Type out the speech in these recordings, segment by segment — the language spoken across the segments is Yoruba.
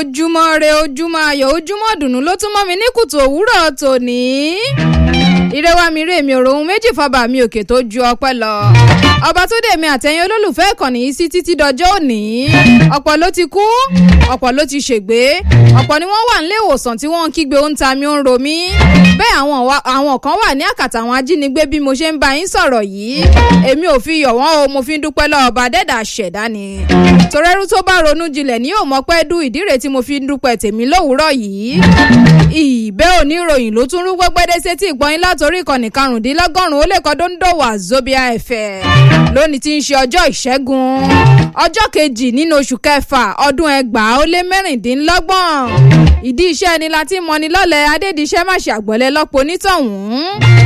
ojúmọ́ re ojúmọ́ ayọ̀ ojúmọ́ dùnú ló tún mọ́ mi ní kùtù òwúrọ̀ tòní. ìrẹwà mi rè mi òròhun méjì fọba mi òkè tó ju ọpẹ́ lọ. ọba tó dé mi àtẹ̀yìn olólùfẹ́ ìkànnì yìí sí títí dọjọ́ òní. ọ̀pọ̀ ló ti kú ọ̀pọ̀ ló ti ṣègbé ọ̀pọ̀ ni wọ́n wà nílé ìwòsàn tí wọ́n ń kígbe ó ń ta mi ó ń ro mí. bẹ́ẹ̀ àwọn àwọn kan wà ní àkàtà àwọn ajínigbé bí mo ṣe ń bá yín sọ̀rọ̀ yìí. èmi ò fi yọ̀ wọ́n o mo fi ń dúpẹ́ lọ́wọ́ ọba dẹ́dà ṣẹ̀dá ni. torẹ́rú tó bá ronú jinlẹ̀ ní yóò mọ̀ pẹ́ dú ìdí rẹ̀ tí mo fi ń dúpẹ́ tèmi lówùúrọ̀ yìí. ìbẹ́ oníròyìn ló tún rú gbẹ́gbẹ́dẹ́ sétí ìgbọ́yìn látòrí ìkànnì karùndínlọ́gọ́rùn-ún ó lè kọ́ dóńdòwà zobia ẹ̀fẹ̀ lónìí tí ń ṣe ọjọ́ ìṣẹ́gun ọjọ́ kejì nínú oṣù kẹfà ọdún ẹgbàá ó lé mẹ́rìndínlọ́gbọ̀n ìdí iṣẹ́ ni láti mọni lọ́lẹ̀ adédìṣẹ́ má ṣe àgbọ̀lẹ̀ lọ́pọ̀ onítọ̀hún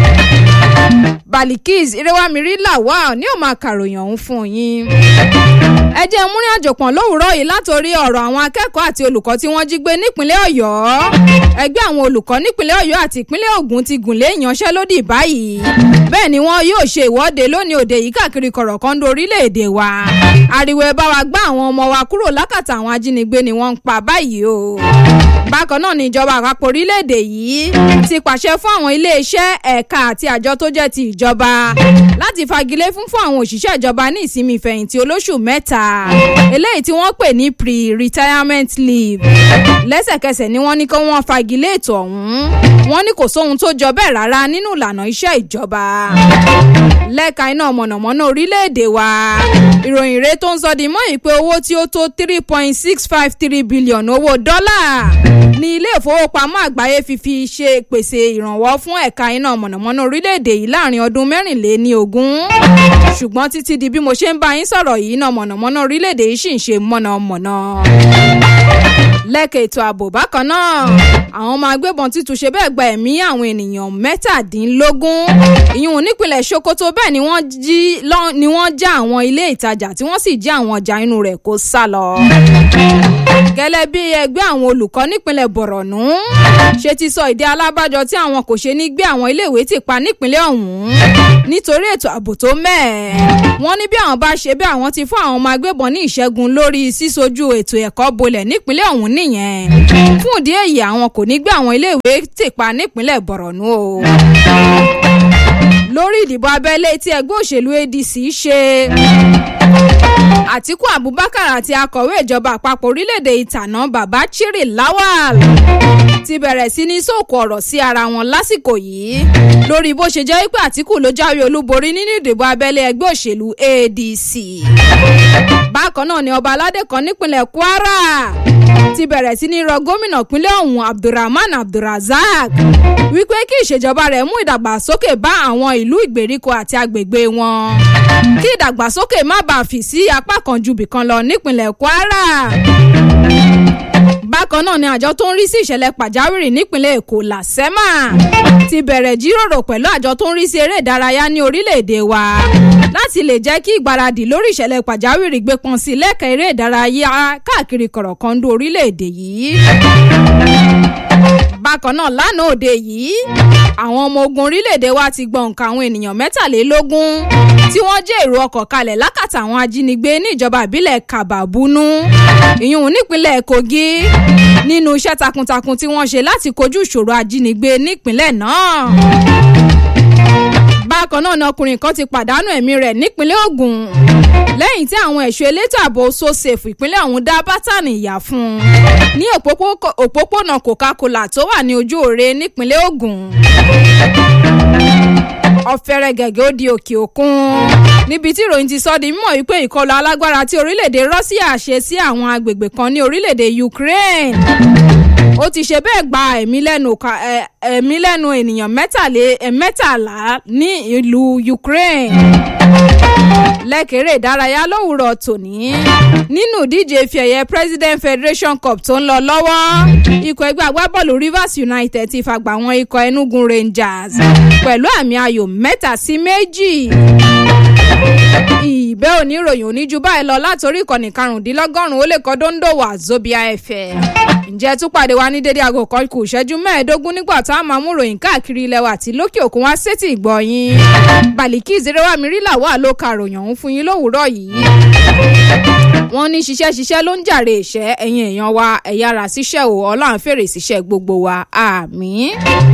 balikis irewamiri lawal ní òun máa kàròyìn ọ̀hún fún yín ẹ jẹ́ múrin àjòpọ̀n lówùúrọ̀ yìí látòrí ọ̀rọ̀ àwọn akẹ́kọ̀ọ́ àti olùkọ́ tí wọ́n jí gbé nípínlẹ̀ ọ̀yọ́ ẹgbẹ́ àwọn olùkọ́ nípínlẹ̀ ọ̀yọ́ àti ìpínlẹ̀ ògùn ti gùnlé ìyanṣẹ́lódì báyìí bẹ́ẹ̀ ni wọ́n yóò ṣe ìwọ́de lónìí òde yìí káàkiri kọ̀rọ̀kọ́ndó orílẹ̀-èdè wa ariwo ẹ bá wa gbá àwọn ọmọ wa kúrò lákàtà àwọn ajínigbé ni wọ́n ń pa báyìí o bákan náà ni ìjọba àpapọ̀ orílẹ̀-èdè yìí ti pàṣẹ fún àwọn iléeṣẹ́ ẹ̀ka àti àjọ tó jẹ́ ti ìjọba láti fagilé fún fún àwọn òṣìṣẹ́ ìjọba ní ìsinmi ìfẹ̀yìntì olóṣù mẹ́ta eléyìí tí wọ́n pè ní pre-retirement leave lẹ́sẹ̀kẹsẹ̀ ni wọ́n ní kí wọ́n fagilé ètò ọ̀hún wọ́n ní kò sóhun tó jọ bẹ́ẹ̀ rárá nínú ìlànà iṣẹ́ ìjọba lẹ́ka iná mọ̀nàmọ́ná orílẹ̀-èdè wa ìròyìn rẹ̀ tó ń sọ di mọ́ ìpè owó tí ó tó three point six five three billion owó dọ́là ní ilé ìfowópamọ́ àgbáyé fífi ṣe pèsè ìrànwọ́ fún ẹ̀ka iná mọ̀nàmọ́ná orílẹ̀-èdè yìí láàrin ọdún mẹ́rìnléní ogún ṣùgbọ́n títí di bí mo ṣe ń bá yín sọ̀rọ̀ yìí iná mọ̀nàmọ́ná orílẹ̀-èdè yìí sì ń ṣe mọ̀nàmọ́ná lẹ́kẹ̀ ètò ààbò bákan náà àwọn ọmọ agbébọn ti tún ṣe bẹ́ẹ̀ gba ẹ̀mí àwọn ènìyàn mẹ́tàdínlógún ìyún nípìnlẹ̀ sokoto bẹ́ẹ̀ ni wọ́n jí ni wọ́n já àwọn ilé ìtajà tí wọ́n sì jí àwọn ọjà inú rẹ̀ kó sá lọ. gẹ́lẹ́ bí ẹgbẹ́ àwọn olùkọ́ nípìnlẹ̀ bọ̀rọ̀nù ṣe ti sọ ìdí alábàjọ tí àwọn kò ṣe ní gbé àwọn iléèwé ti pa nípìnlẹ̀ ọ̀hún nítorí ètò ààbò tó mẹ́ẹ̀. wọ́n ní bí àwọn bá ṣe bí àwọn ti fún àwọn ọmọ agbébọn ní ìṣẹ́gun lórí sísojú ètò ẹ̀kọ́ bolẹ̀ nípìnlẹ̀ ọ̀hún nìyẹn. fún ìdí èyí àwọn kò ní gbé àwọn iléèwé ti pa nípìnlẹ̀ bọ̀rọ̀nù o lórí ìdìbò abẹ́lé tí ẹgbẹ́ òṣèlú adc ṣe àtiku abubakar àti akọ̀wé ìjọba àpapọ̀ orílẹ̀-èdè ìtànà baba chiri lawal ti bẹ̀rẹ̀ sí ní sóòkò ọ̀rọ̀ sí ara wọn lásìkò yìí lórí bó ṣe jẹ́ wípé àtiku ló jáwé olúborí nínú ìdìbò abẹ́lé ẹgbẹ́ òṣèlú adc bákan náà ni ọba aládé kan nípìnlẹ̀ kwara ti bẹ̀rẹ̀ sí ní rọ gómìnà ìpínlẹ̀ ọ̀hún abdulrahman abdulrazak wípé kí ìṣèjọba rẹ̀ mú ìdàgbàsókè bá àwọn ìlú ìgbèríko àti agbègbè wọn kí ìdàgbàsókè má bàa fì sí apá kan ju bìkan lọ nípìnlẹ̀ kwara bákan náà ni àjọ tó ń rí sí ìṣẹ̀lẹ̀ pàjáwìrì nípìnlẹ̀ èkó làsẹ́mà ti bẹ̀rẹ̀ jíròrò pẹ̀lú àjọ tó ń rí sí eré ìdárayá ní orílẹ̀-èdè wa láti lè jẹ́ kí ìgbáradì lórí ìṣẹ̀lẹ̀ pàjáwìrì gbé pọn sí lẹ́ka eré ìdárayá káàkiri kọ̀rọ̀kọ́ndú orílẹ̀-èdè yìí bákan náà lánàá òde yìí àwọn ọmọ ogun orílẹ̀-èdè wa ti gbọ̀n nǹkan àwọn ènìyàn mẹ́tàlélógún tí wọ́n jẹ́ èrò ọkọ̀ kalẹ̀ lákàtà àwọn ajínigbé ní ìjọba ìbílẹ̀ kàbàbúnú ìyún nípínlẹ̀ kogi nínú iṣẹ́ takuntakun tí wọ́n ṣe láti kojú ìṣòro ajínigbé nípínlẹ̀ náà bákan náà ni ọkùnrin kan ti pàdánù ẹ̀mí rẹ̀ nípínlẹ̀ ogun lẹ́yìn tí àwọn ẹ̀ṣọ́ elétò ààbò sosafe ìpínlẹ̀ ọ̀hún dá bátànì ìyá fún un ní òpópónà coca-cola tó wà ní ojú òre nípínlẹ̀ ogun ọ̀fẹ́rẹ́ gẹ̀gẹ́ ó di òkè òkun níbi tí ìròyìn ti sọ di mímọ̀ wípé ìkọlù alágbára tí orílẹ̀-èdè russia ṣe sí àwọn agbègbè kan ní orílẹ̀-èdè ukraine ó ti ṣe bẹ́ẹ̀ gba ẹ̀mí lẹ́nu ẹ̀mí lẹ́nu ènìyàn mẹ́tàlá ní ìlú ukraine lẹ́kẹ̀rẹ́ ìdárayá lówùrọ̀ tòní nínú ìdíje ife ẹ̀yẹ president federation cup tó ń lọ lọ́wọ́ ikọ̀ ẹgbẹ́ agbábọ́ọ̀lù rivers united ti fàgbà wọn ikọ̀ enugu rangers pẹ̀lú àmì ayò mẹ́ta sí méjì ìbẹ́ oníròyìn oníjú báyìí lọ látòrí ìkànnì karùndínlọ́gọ́rùn-ún ó lè kọ́ dóńdó wà zobia fm ǹjẹ́ tún pàdé wa ní dédé aago kan kù ìṣẹ́jú mẹ́ẹ̀ẹ́dógún nígbà tá a máa mú ròyìn káàkiri ilẹ̀ wa àti lókè òkun wá sétí ìgbọ̀nyìn bàlíkì ìzerewà mi rí làwọn àlòkà ròyìn ọ̀hún fún yín lówùúrọ̀ yìí wọ́n ní ṣiṣẹ́ ṣiṣẹ́ ló ń jàre ìṣẹ́ ẹ̀yin èèyàn wa ẹ̀yà ara ṣiṣẹ́ o ọlọ́run fèrè ṣiṣẹ́ gbogbo wa àmín.